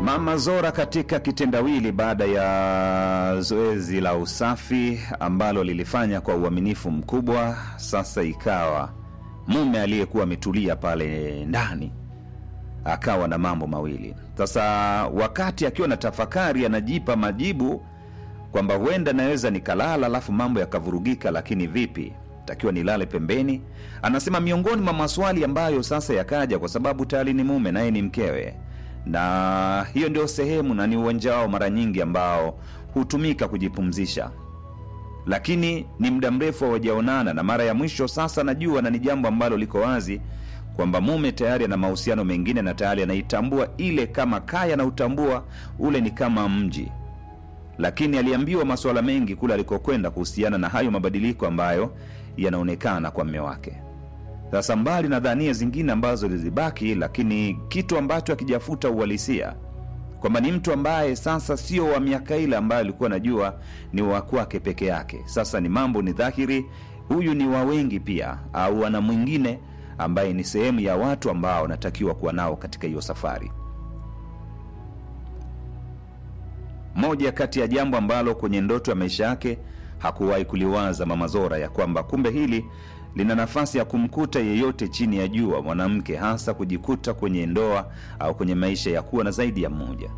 Mama Zora katika kitendawili baada ya zoezi la usafi ambalo lilifanya kwa uaminifu mkubwa, sasa ikawa mume aliyekuwa ametulia pale ndani akawa na mambo mawili. Sasa wakati akiwa na tafakari, anajipa majibu kwamba huenda naweza nikalala alafu mambo yakavurugika, lakini vipi, takiwa nilale pembeni? Anasema miongoni mwa maswali ambayo sasa yakaja, kwa sababu tayari ni mume naye ni mkewe, na hiyo ndio sehemu na ni uwanja wao mara nyingi ambao hutumika kujipumzisha, lakini ni muda mrefu hawajaonana, na mara ya mwisho sasa najua, na ni jambo ambalo liko wazi kwamba mume tayari ana mahusiano mengine na tayari anaitambua ile kama kaya na utambua ule ni kama mji lakini aliambiwa masuala mengi kule alikokwenda kuhusiana na hayo mabadiliko ambayo yanaonekana kwa mme wake. Sasa mbali na dhania zingine ambazo zilibaki, lakini kitu ambacho akijafuta uhalisia kwamba ni mtu ambaye sasa sio wa miaka ile ambayo alikuwa anajua ni wa kwake peke yake. Sasa ni mambo ni dhahiri, huyu ni wa wengi pia, au ana mwingine ambaye ni sehemu ya watu ambao anatakiwa kuwa nao katika hiyo safari. moja kati ya jambo ambalo kwenye ndoto ya maisha yake hakuwahi kuliwaza Mama Zora, ya kwamba kumbe hili lina nafasi ya kumkuta yeyote chini ya jua mwanamke, hasa kujikuta kwenye ndoa au kwenye maisha ya kuwa na zaidi ya mmoja.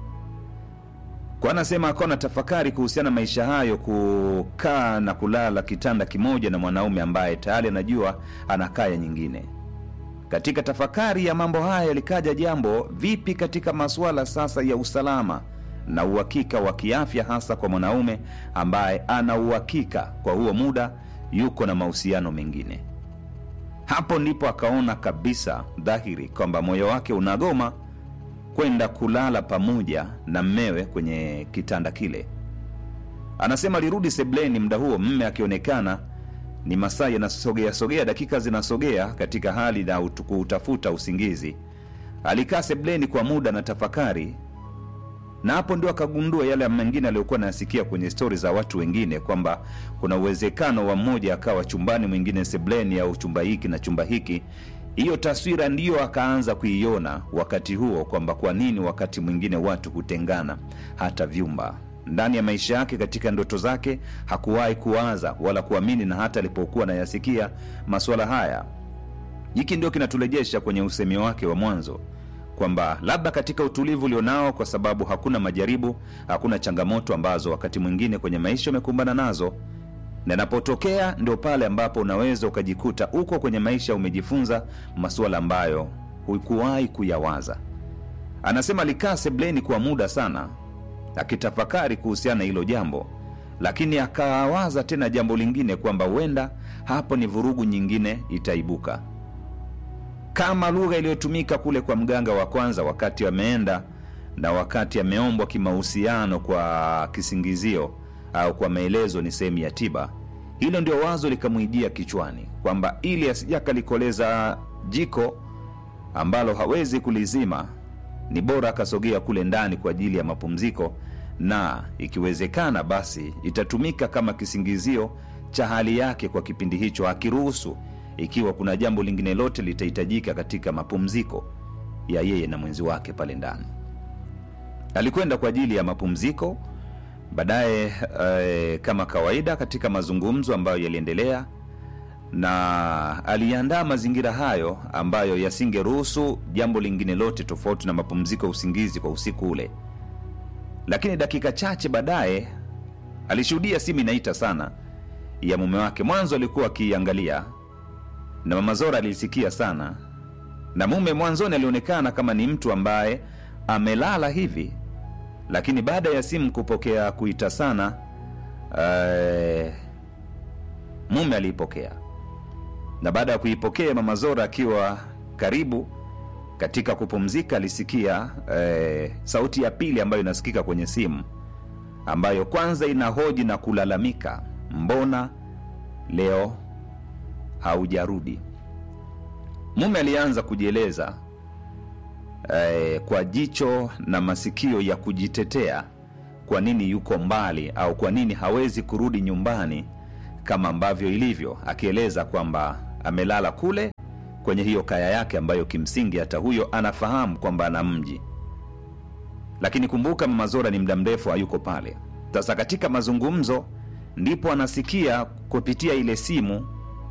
Kwa anasema akawa na tafakari kuhusiana na maisha hayo, kukaa na kulala kitanda kimoja na mwanaume ambaye tayari anajua ana kaya nyingine. Katika tafakari ya mambo haya likaja jambo, vipi katika masuala sasa ya usalama na uhakika wa kiafya, hasa kwa mwanaume ambaye ana uhakika kwa huo muda yuko na mahusiano mengine. Hapo ndipo akaona kabisa dhahiri kwamba moyo wake unagoma kwenda kulala pamoja na mmewe kwenye kitanda kile. Anasema alirudi sebleni muda huo, mme akionekana ni masaa yanasogea sogea, dakika zinasogea katika hali na kuutafuta usingizi. Alikaa sebleni kwa muda na tafakari na hapo ndio akagundua yale mengine aliyokuwa anayasikia kwenye stori za watu wengine, kwamba kuna uwezekano wa mmoja akawa chumbani, mwingine sebleni, au chumba hiki na chumba hiki. Hiyo taswira ndiyo akaanza kuiona wakati huo, kwamba kwa nini wakati mwingine watu hutengana hata vyumba. Ndani ya maisha yake, katika ndoto zake, hakuwahi kuwaza wala kuamini, na hata alipokuwa anayasikia masuala haya, hiki ndio kinaturejesha kwenye usemi wake wa mwanzo kwamba labda katika utulivu ulionao, kwa sababu hakuna majaribu, hakuna changamoto ambazo wakati mwingine kwenye maisha umekumbana nazo, na inapotokea ndio pale ambapo unaweza ukajikuta uko kwenye maisha umejifunza masuala ambayo hukuwahi kuyawaza. Anasema alikaa sebleni kwa muda sana akitafakari kuhusiana na hilo jambo, lakini akawaza tena jambo lingine kwamba huenda hapo ni vurugu nyingine itaibuka kama lugha iliyotumika kule kwa mganga wa kwanza wakati ameenda na wakati ameombwa kimahusiano kwa kisingizio au kwa maelezo ni sehemu ya tiba. Hilo ndio wazo likamwijia kichwani kwamba ili asijakalikoleza jiko ambalo hawezi kulizima, ni bora akasogea kule ndani kwa ajili ya mapumziko, na ikiwezekana basi itatumika kama kisingizio cha hali yake kwa kipindi hicho, akiruhusu ikiwa kuna jambo lingine lote litahitajika katika mapumziko ya yeye na mwenzi wake pale ndani. Alikwenda kwa ajili ya mapumziko. Baadaye eh, kama kawaida katika mazungumzo ambayo yaliendelea, na aliandaa mazingira hayo ambayo yasingeruhusu jambo lingine lote tofauti na mapumziko ya usingizi kwa usiku ule. Lakini dakika chache baadaye alishuhudia simu inaita sana ya mume wake. Mwanzo alikuwa akiiangalia na Mama Zora alisikia sana, na mume mwanzoni alionekana kama ni mtu ambaye amelala hivi, lakini baada ya simu kupokea kuita sana, uh, mume aliipokea, na baada ya kuipokea Mama Zora akiwa karibu katika kupumzika, alisikia uh, sauti ya pili ambayo inasikika kwenye simu, ambayo kwanza inahoji na kulalamika, mbona leo haujarudi. Mume alianza kujieleza eh, kwa jicho na masikio ya kujitetea, kwa nini yuko mbali au kwa nini hawezi kurudi nyumbani kama ambavyo ilivyo, akieleza kwamba amelala kule kwenye hiyo kaya yake ambayo kimsingi hata huyo anafahamu kwamba ana mji lakini kumbuka mama Zora ni muda mrefu hayuko pale. Sasa katika mazungumzo ndipo anasikia kupitia ile simu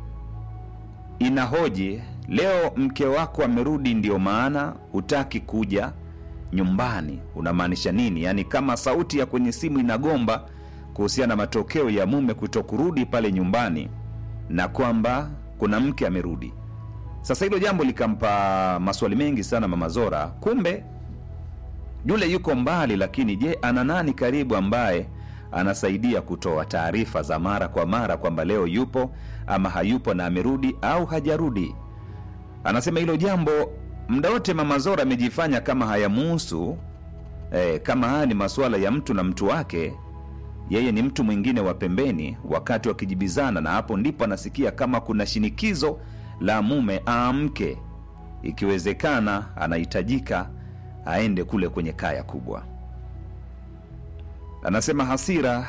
inahoji, leo mke wako amerudi, ndio maana hutaki kuja nyumbani. Unamaanisha nini? Yaani kama sauti ya kwenye simu inagomba kuhusiana na matokeo ya mume kuto kurudi pale nyumbani na kwamba kuna mke amerudi. Sasa hilo jambo likampa maswali mengi sana mama Zora. Kumbe yule yuko mbali, lakini je, ana nani karibu ambaye anasaidia kutoa taarifa za mara kwa mara kwamba leo yupo ama hayupo na amerudi au hajarudi? Anasema hilo jambo muda wote mama Zora amejifanya kama hayamuhusu eh, kama haya ni masuala ya mtu na mtu wake yeye ni mtu mwingine wa pembeni, wakati wakijibizana, na hapo ndipo anasikia kama kuna shinikizo la mume aamke, ikiwezekana anahitajika aende kule kwenye kaya kubwa. Anasema hasira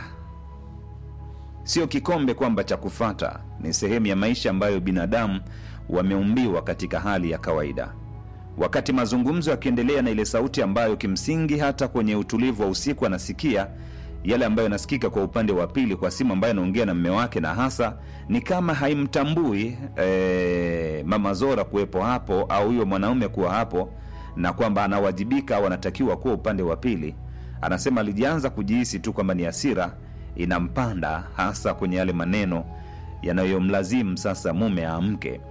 sio kikombe kwamba cha kufata, ni sehemu ya maisha ambayo binadamu wameumbiwa katika hali ya kawaida. Wakati mazungumzo yakiendelea na ile sauti ambayo kimsingi hata kwenye utulivu wa usiku anasikia yale ambayo yanasikika kwa upande wa pili kwa simu ambayo anaongea na mme wake, na hasa ni kama haimtambui e, mama Zora kuwepo hapo au huyo mwanaume kuwa hapo, na kwamba anawajibika au anatakiwa kuwa upande wa pili. Anasema alijianza kujihisi tu kwamba ni hasira inampanda, hasa kwenye yale maneno yanayomlazimu sasa mume aamke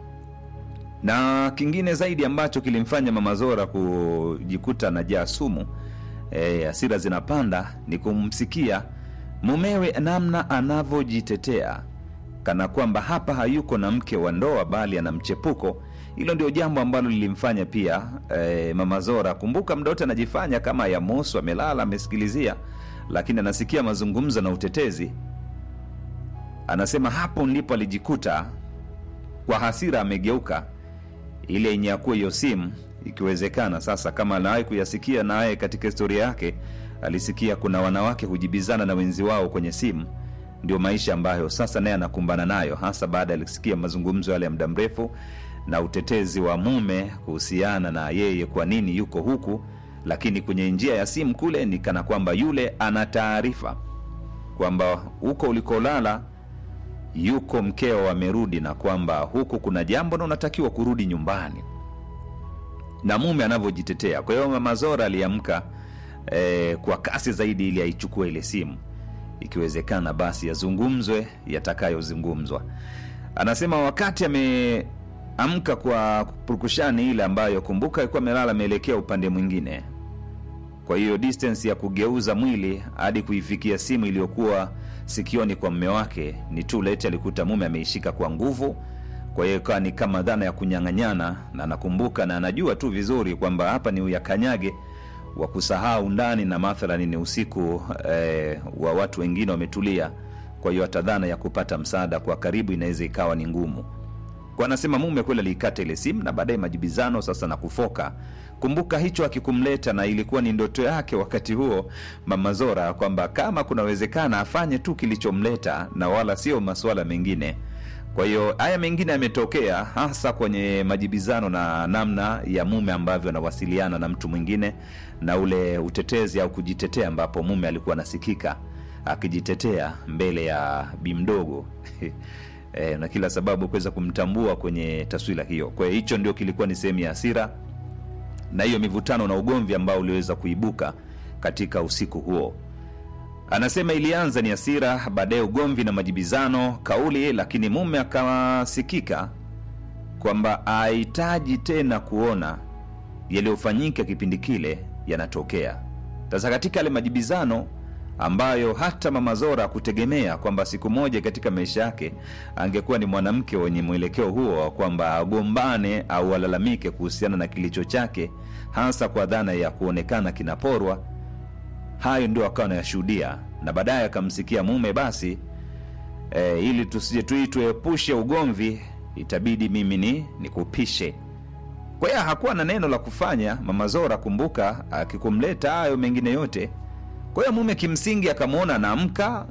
na kingine zaidi ambacho kilimfanya mama Zora kujikuta anajaa sumu e, hasira zinapanda ni kumsikia mumewe namna anavyojitetea kana kwamba hapa hayuko na mke wa ndoa bali ana mchepuko. Hilo ndio jambo ambalo lilimfanya pia e, mama Zora, kumbuka, muda wote anajifanya kama ya mosu, amelala amesikilizia, lakini anasikia mazungumzo na utetezi. Anasema hapo ndipo alijikuta kwa hasira amegeuka ile yenye akuwa hiyo simu ikiwezekana sasa, kama anawahi kuyasikia naye katika historia yake, alisikia kuna wanawake hujibizana na wenzi wao kwenye simu. Ndio maisha ambayo sasa naye anakumbana nayo, hasa baada ya kusikia mazungumzo yale ya muda mrefu na utetezi wa mume kuhusiana na yeye kwa nini yuko huku, lakini kwenye njia ya simu kule ni kana kwamba yule ana taarifa kwamba huko ulikolala yuko mkeo amerudi, na kwamba huku kuna jambo na unatakiwa kurudi nyumbani na mume anavyojitetea. Kwa hiyo mama Zora aliamka eh, kwa kasi zaidi ili aichukue ile simu, ikiwezekana basi yazungumzwe yatakayozungumzwa. Anasema wakati ameamka kwa purukushani ile ambayo, kumbuka, alikuwa amelala ameelekea upande mwingine, kwa hiyo distance ya kugeuza mwili hadi kuifikia simu iliyokuwa sikioni kwa mme wake ni too late. Alikuta mume ameishika kwa nguvu kwa hiyo ikawa ni kama dhana ya kunyang'anyana, na nakumbuka na anajua tu vizuri kwamba hapa ni uyakanyage wa kusahau ndani, na mathalani ni usiku eh, wa watu wengine wametulia. Kwa hiyo hata dhana ya kupata msaada kwa karibu inaweza ikawa ni ngumu. Kwa anasema mume kweli aliikata ile simu na baadaye majibizano sasa na kufoka. Kumbuka hicho akikumleta, na ilikuwa ni ndoto yake wakati huo mama Zora kwamba kama kunawezekana afanye tu kilichomleta na wala sio masuala mengine. Kwa hiyo haya mengine yametokea hasa kwenye majibizano na namna ya mume ambavyo anawasiliana na mtu mwingine na ule utetezi au kujitetea, ambapo mume alikuwa anasikika akijitetea mbele ya bi mdogo e, na kila sababu kuweza kumtambua kwenye taswira hiyo. Kwa hiyo hicho ndio kilikuwa ni sehemu ya hasira na hiyo mivutano na ugomvi ambao uliweza kuibuka katika usiku huo. Anasema ilianza ni hasira, baadaye ugomvi na majibizano kauli, lakini mume akasikika kwamba ahitaji tena kuona yaliyofanyika kipindi kile yanatokea. Sasa katika yale majibizano ambayo hata mama Zora kutegemea kwamba siku moja katika maisha yake angekuwa ni mwanamke wenye mwelekeo huo wa kwamba agombane au alalamike kuhusiana na kilicho chake, hasa kwa dhana ya kuonekana kinaporwa hayo ndio akawa anayashuhudia na baadaye akamsikia mume basi e, ili tusije tu tuepushe ugomvi itabidi mimi ni nikupishe kwa hiyo hakuwa na neno la kufanya mama Zora kumbuka akikumleta hayo mengine yote kwa hiyo mume kimsingi akamwona anaamka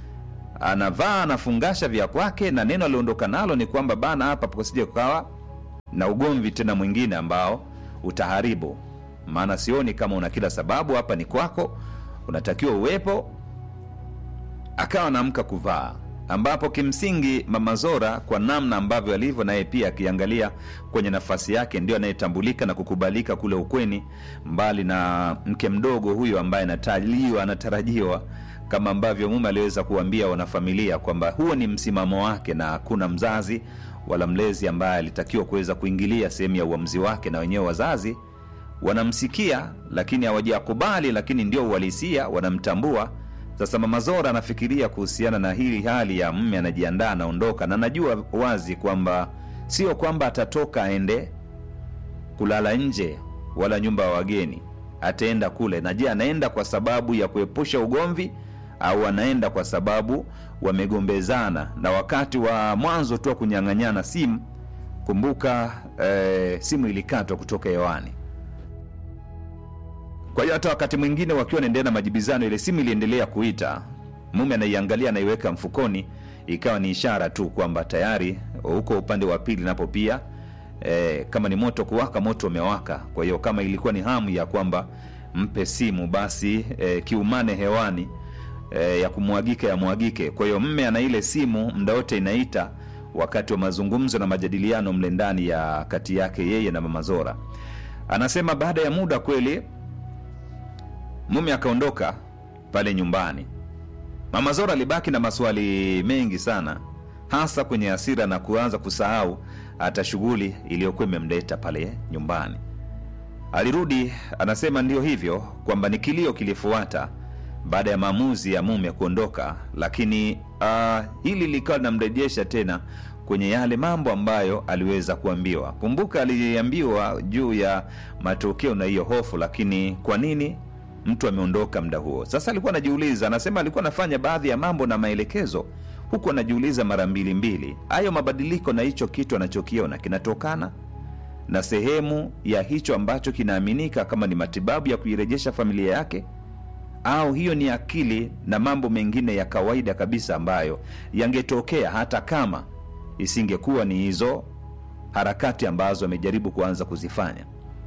anavaa anafungasha vya kwake na neno aliondoka nalo ni kwamba bana hapa pasije kukawa na ugomvi tena mwingine ambao utaharibu maana sioni kama una kila sababu hapa ni kwako unatakiwa uwepo akawa anaamka kuvaa ambapo kimsingi mama zora kwa namna ambavyo alivyo naye pia akiangalia kwenye nafasi yake ndio anayetambulika na kukubalika kule ukweni mbali na mke mdogo huyo ambaye anataliwa anatarajiwa kama ambavyo mume aliweza kuambia wanafamilia kwamba huo ni msimamo wake na hakuna mzazi wala mlezi ambaye alitakiwa kuweza kuingilia sehemu ya uamuzi wake na wenyewe wazazi wanamsikia lakini hawajakubali lakini ndio uhalisia wanamtambua sasa mama zora anafikiria kuhusiana na hili hali ya mme anajiandaa anaondoka na anajua wazi kwamba sio kwamba atatoka aende kulala nje wala nyumba ya wageni ataenda kule na je anaenda kwa sababu ya kuepusha ugomvi au anaenda kwa sababu wamegombezana na wakati wa mwanzo tu wa kunyang'anyana simu kumbuka eh, simu ilikatwa kutoka hewani kwa hiyo hata wakati mwingine wakiwa wanaendelea na majibizano ile simu iliendelea kuita mume anaiangalia anaiweka mfukoni ikawa ni ishara tu kwamba tayari huko upande wa pili napo pia e, kama ni moto kuwaka moto umewaka kwa hiyo kama ilikuwa ni hamu ya kwamba mpe simu basi e, kiumane hewani e, ya kumwagika yamwagike kwa hiyo mme ana ile simu mda wote inaita wakati wa mazungumzo na majadiliano mle ndani ya kati yake yeye na mama zora anasema baada ya muda kweli mume akaondoka pale nyumbani mama zora alibaki na maswali mengi sana hasa kwenye hasira na kuanza kusahau hata shughuli iliyokuwa imemleta pale nyumbani alirudi anasema ndio hivyo kwamba ni kilio kilifuata baada ya maamuzi ya mume kuondoka lakini uh, hili likawa linamrejesha tena kwenye yale mambo ambayo aliweza kuambiwa kumbuka aliambiwa juu ya matokeo na hiyo hofu lakini kwa nini mtu ameondoka muda huo sasa alikuwa anajiuliza anasema alikuwa anafanya baadhi ya mambo na maelekezo huku anajiuliza mara mbili mbili hayo mabadiliko na hicho kitu anachokiona kinatokana na sehemu ya hicho ambacho kinaaminika kama ni matibabu ya kuirejesha familia yake au hiyo ni akili na mambo mengine ya kawaida kabisa ambayo yangetokea hata kama isingekuwa ni hizo harakati ambazo amejaribu kuanza kuzifanya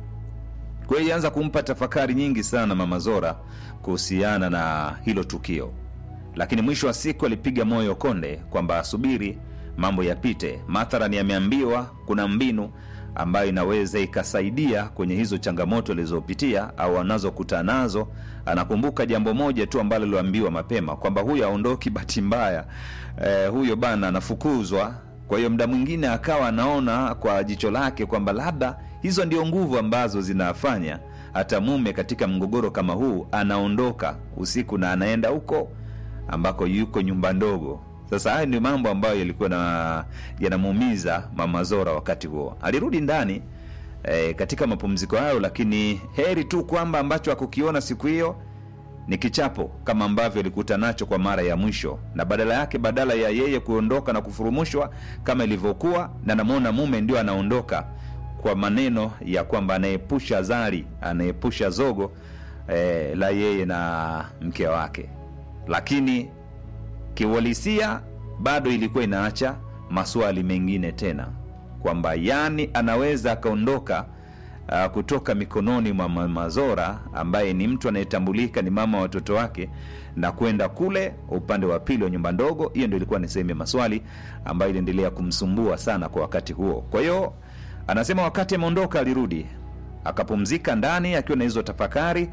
kwa hiyo ilianza kumpa tafakari nyingi sana mama zora kuhusiana na hilo tukio lakini mwisho wa siku alipiga moyo konde kwamba asubiri mambo yapite mathalan yameambiwa kuna mbinu ambayo inaweza ikasaidia kwenye hizo changamoto alizopitia au anazokutana nazo anakumbuka jambo moja tu ambalo liloambiwa mapema kwamba huyo aondoki bahati mbaya eh, huyo bana anafukuzwa kwa hiyo mda mwingine akawa anaona kwa jicho lake kwamba labda hizo ndio nguvu ambazo zinafanya hata mume katika mgogoro kama huu anaondoka usiku na anaenda huko ambako yuko nyumba ndogo sasa haya ni mambo ambayo yalikuwa na yanamuumiza mama zora wakati huo alirudi ndani e, katika mapumziko hayo lakini heri tu kwamba ambacho akukiona siku hiyo ni kichapo kama ambavyo alikuta nacho kwa mara ya mwisho na badala yake badala ya yeye kuondoka na kufurumushwa kama ilivyokuwa na namwona mume ndio anaondoka kwa maneno ya kwamba anaepusha zari anaepusha zogo eh, la yeye na mke wake lakini kiuhalisia bado ilikuwa inaacha maswali mengine tena kwamba yani anaweza akaondoka uh, kutoka mikononi mwa mama Zora ambaye ni mtu anayetambulika ni mama wa watoto wake na kwenda kule upande wa pili wa nyumba ndogo. Hiyo ndio ilikuwa ni sehemu ya maswali ambayo iliendelea kumsumbua sana kwa wakati huo. Kwa hiyo anasema wakati ameondoka, alirudi akapumzika ndani akiwa na hizo tafakari,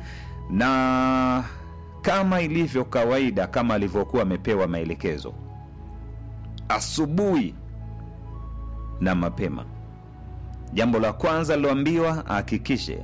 na kama ilivyo kawaida, kama alivyokuwa amepewa maelekezo asubuhi na mapema Jambo la kwanza aliloambiwa ahakikishe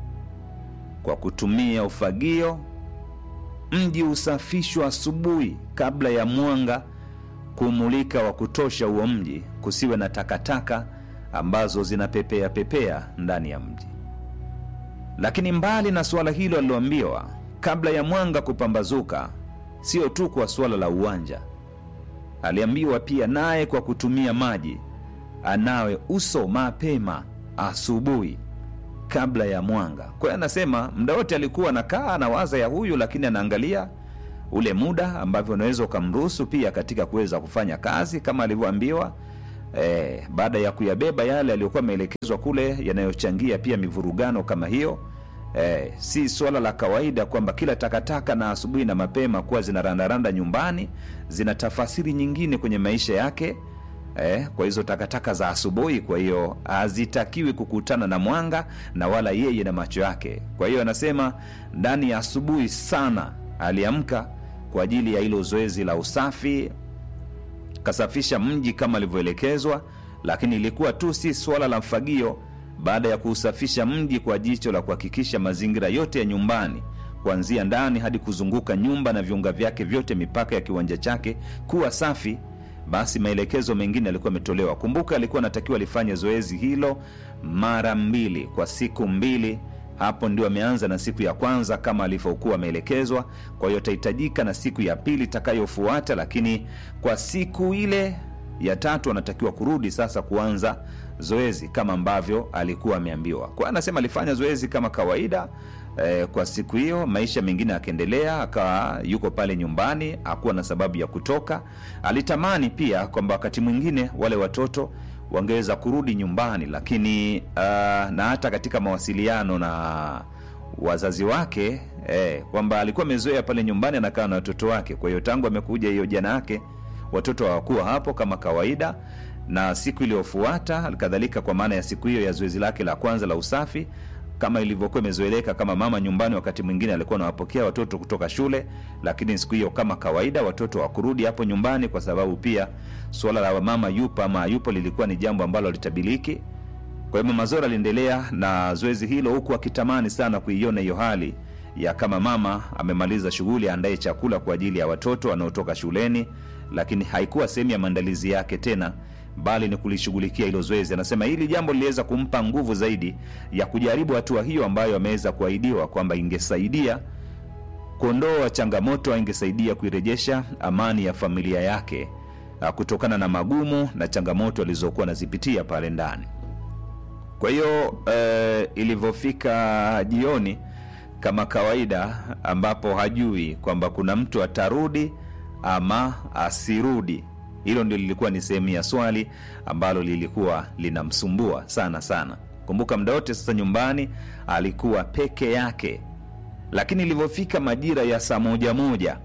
kwa kutumia ufagio mji usafishwa asubuhi kabla ya mwanga kumulika wa kutosha huo mji, kusiwe na takataka ambazo zinapepea pepea ndani ya mji. Lakini mbali na suala hilo aliloambiwa, kabla ya mwanga kupambazuka, sio tu kwa suala la uwanja, aliambiwa pia naye kwa kutumia maji anawe uso mapema asubuhi kabla ya mwanga. Kwa hiyo anasema muda wote alikuwa anakaa anawaza ya huyu, lakini anaangalia ule muda ambavyo unaweza ukamruhusu pia katika kuweza kufanya kazi kama alivyoambiwa. E, baada ya kuyabeba yale aliyokuwa ameelekezwa kule yanayochangia pia mivurugano kama hiyo Eh, si swala la kawaida kwamba kila takataka na asubuhi na mapema kuwa zinarandaranda nyumbani zina tafasiri nyingine kwenye maisha yake eh, kwa hizo takataka za asubuhi. Kwa hiyo hazitakiwi kukutana na mwanga na wala yeye na macho yake. Kwa hiyo anasema ndani ya asubuhi sana aliamka kwa ajili ya hilo zoezi la usafi, kasafisha mji kama alivyoelekezwa, lakini ilikuwa tu si swala la mfagio. Baada ya kuusafisha mji kwa jicho la kuhakikisha mazingira yote ya nyumbani kuanzia ndani hadi kuzunguka nyumba na viunga vyake vyote, mipaka ya kiwanja chake kuwa safi, basi maelekezo mengine yalikuwa yametolewa. Kumbuka, alikuwa anatakiwa alifanye zoezi hilo mara mbili kwa siku mbili. Hapo ndio ameanza na siku ya kwanza kama alivyokuwa ameelekezwa. Kwa hiyo atahitajika na siku ya pili itakayofuata, lakini kwa siku ile ya tatu anatakiwa kurudi sasa kuanza zoezi kama ambavyo alikuwa ameambiwa. Kwa anasema alifanya zoezi kama kawaida eh, kwa siku hiyo. Maisha mengine akaendelea, akawa yuko pale nyumbani, hakuwa na sababu ya kutoka. Alitamani pia kwamba wakati mwingine wale watoto wangeweza kurudi nyumbani, lakini uh, na hata katika mawasiliano na wazazi wake eh, kwamba alikuwa amezoea pale nyumbani anakaa na watoto wake. Kwa hiyo tangu amekuja hiyo jana yake watoto hawakuwa hapo kama kawaida, na siku iliyofuata alikadhalika, kwa maana ya siku hiyo ya zoezi lake la kwanza la usafi, kama ilivyokuwa imezoeleka kama mama nyumbani, wakati mwingine alikuwa anawapokea watoto kutoka shule, lakini siku hiyo kama kawaida watoto hawakurudi hapo nyumbani, kwa sababu pia suala la mama yupo ama hayupo lilikuwa ni jambo ambalo litabiliki. Kwa hiyo Mama Zora aliendelea na zoezi hilo huku akitamani sana kuiona hiyo hali ya kama mama amemaliza shughuli aandaye chakula kwa ajili ya watoto wanaotoka shuleni, lakini haikuwa sehemu ya maandalizi yake tena, bali ni kulishughulikia hilo zoezi. Anasema hili jambo liliweza kumpa nguvu zaidi ya kujaribu hatua hiyo ambayo ameweza kuahidiwa kwamba ingesaidia kuondoa changamoto, ingesaidia kuirejesha amani ya familia yake ah, kutokana na magumu na changamoto alizokuwa anazipitia pale ndani. Kwa hiyo eh, ilivyofika jioni kama kawaida, ambapo hajui kwamba kuna mtu atarudi ama asirudi. Hilo ndio lilikuwa ni sehemu ya swali ambalo lilikuwa linamsumbua sana sana. Kumbuka muda wote sasa nyumbani alikuwa peke yake, lakini ilivyofika majira ya saa moja moja,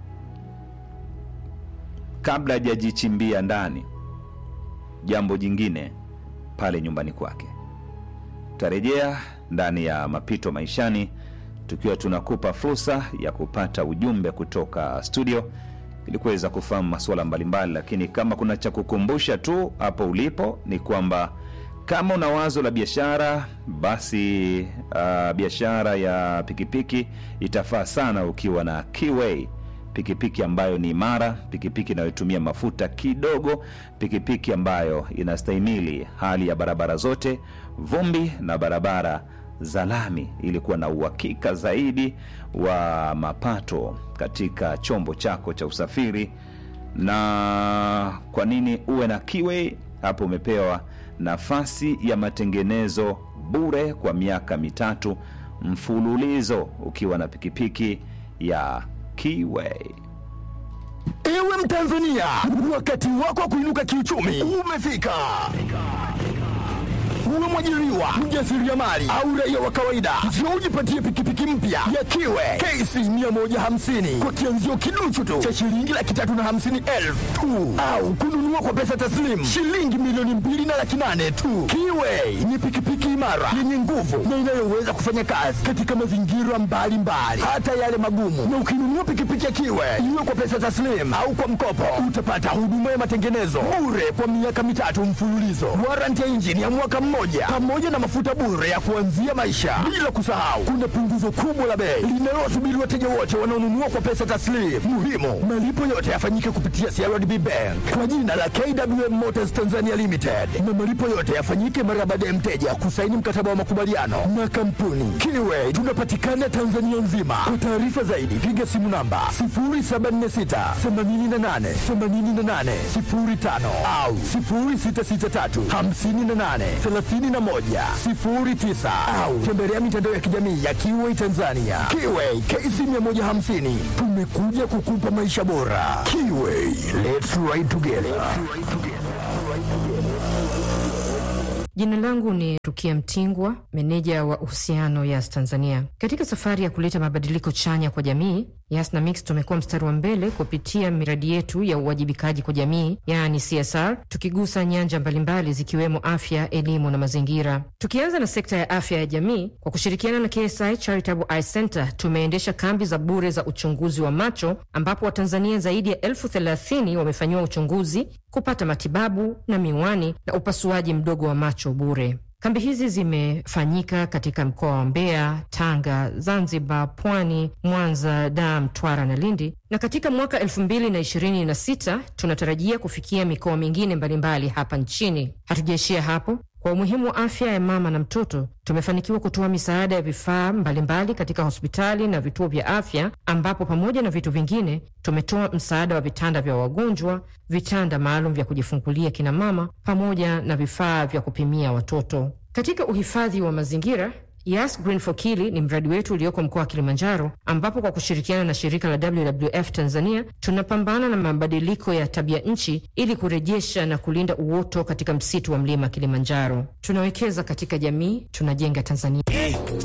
kabla hajajichimbia ndani, jambo jingine pale nyumbani kwake. Tutarejea ndani ya mapito maishani tukiwa tunakupa fursa ya kupata ujumbe kutoka studio ili kuweza kufahamu masuala mbalimbali, lakini kama kuna cha kukumbusha tu hapo ulipo ni kwamba kama una wazo la biashara basi uh, biashara ya pikipiki itafaa sana ukiwa na Keyway pikipiki ambayo ni imara, pikipiki inayotumia mafuta kidogo, pikipiki ambayo inastahimili hali ya barabara zote, vumbi na barabara za lami, ili kuwa na uhakika zaidi wa mapato katika chombo chako cha usafiri. Na kwa nini uwe na Keyway? Hapo umepewa nafasi ya matengenezo bure kwa miaka mitatu mfululizo ukiwa na pikipiki ya Keyway. Ewe Mtanzania, wakati wako wa kuinuka kiuchumi umefika. Uwe mwajiriwa, mjasiriamali au raia wa kawaida, njoo ujipatie pikipiki mpya ya Kiwe KC 150 kwa kianzio kiduchu tu cha shilingi laki tatu na hamsini elfu tu, au kununua kwa pesa taslim shilingi milioni mbili na laki nane tu. Kiwe ni pikipiki imara yenye nguvu na inayoweza kufanya kazi katika mazingira mbalimbali, hata yale magumu. Na ukinunua pikipiki ya Kiwe iwe kwa pesa taslim au kwa mkopo, utapata huduma ya matengenezo bure kwa miaka mitatu mfululizo, warranty ya injini ya mwaka mmoja, pamoja na mafuta bure ya kuanzia maisha. Bila kusahau, kuna punguzo kubwa la bei linalowasubiri wateja wote wanaonunua kwa pesa taslim. Muhimu, malipo yote yafanyike kupitia CRDB Bank kwa jina la KWM Motors Tanzania Limited, na malipo yote yafanyike mara baada ya mteja kusaini mkataba wa makubaliano na kampuni Kiwe. Tunapatikana Tanzania nzima. Kwa taarifa zaidi, piga simu namba 0746 88 88 05 au 0663 58 31 09 au tembelea mitandao ya kijamii ya Kiwe Tanzania. Kiwe KC 150 tumekuja kukupa maisha bora. Kiwe, let's ride together. Jina langu ni Rukia Rukia Mtingwa, meneja wa uhusiano Yas Tanzania. Katika safari ya kuleta mabadiliko chanya kwa jamii, Yas na Mix tumekuwa mstari wa mbele kupitia miradi yetu ya uwajibikaji kwa jamii, yaani CSR, tukigusa nyanja mbalimbali zikiwemo afya, elimu na mazingira. Tukianza na sekta ya afya ya jamii, kwa kushirikiana na KSI Charitable Eye Center tumeendesha kambi za bure za uchunguzi wa macho ambapo Watanzania zaidi ya elfu thelathini wamefanyiwa uchunguzi, kupata matibabu na miwani na upasuaji mdogo wa macho bure. Kambi hizi zimefanyika katika mkoa wa Mbeya, Tanga, Zanzibar, Pwani, Mwanza, Dar, Mtwara na Lindi, na katika mwaka elfu mbili na ishirini na sita tunatarajia kufikia mikoa mingine mbalimbali hapa nchini. Hatujaishia hapo. Kwa umuhimu wa afya ya mama na mtoto, tumefanikiwa kutoa misaada ya vifaa mbalimbali katika hospitali na vituo vya afya, ambapo pamoja na vitu vingine tumetoa msaada wa vitanda vya wagonjwa, vitanda maalum vya kujifungulia kina mama, pamoja na vifaa vya kupimia watoto. Katika uhifadhi wa mazingira Yas Green for Kili ni mradi wetu ulioko mkoa wa Kilimanjaro, ambapo kwa kushirikiana na shirika la WWF Tanzania tunapambana na mabadiliko ya tabia nchi ili kurejesha na kulinda uoto katika msitu wa mlima Kilimanjaro. Tunawekeza katika jamii, tunajenga Tanzania.